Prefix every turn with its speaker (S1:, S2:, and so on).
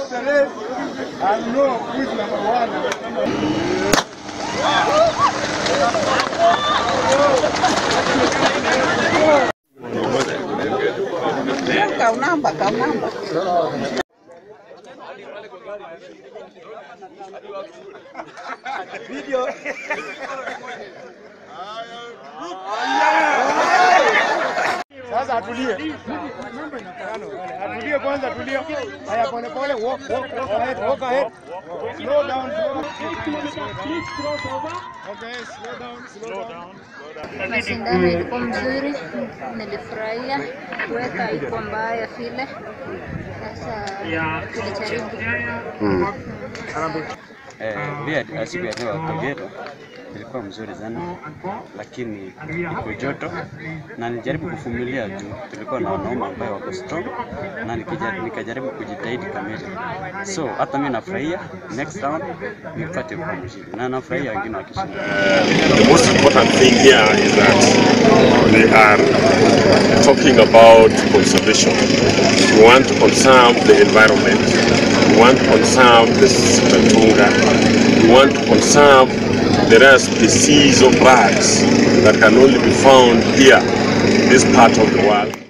S1: watch the race and know who is number one.
S2: Kaunamba, kaunamba.
S1: Sasa atulie. Atulie kwanza, atulie. Haya, pole pole, walk, walk, walk ahead, walk ahead. Slow down, slow down. Okay, slow down, slow down.
S3: Mashindano ilikuwa mzuri, nilifurahia. Weka haikuwa mbaya vile. Sasa tulijaribu.
S4: Eh, pia siku ya leo Kogero ilikuwa mzuri sana, lakini iko joto na nilijaribu kuvumilia juu tulikuwa na wanaume ambao wako strong na nikija- nikajaribu kujitahidi kamili. So hata mimi nafurahia next round nipate kuwa mshindi na nafurahia wengine wakishinda.
S5: The most important thing here is that they are talking about conservation. We want to conserve the environment. We want to conserve the Simatunga. We want to conserve the rare species of birds that can only be found here in this part of the world.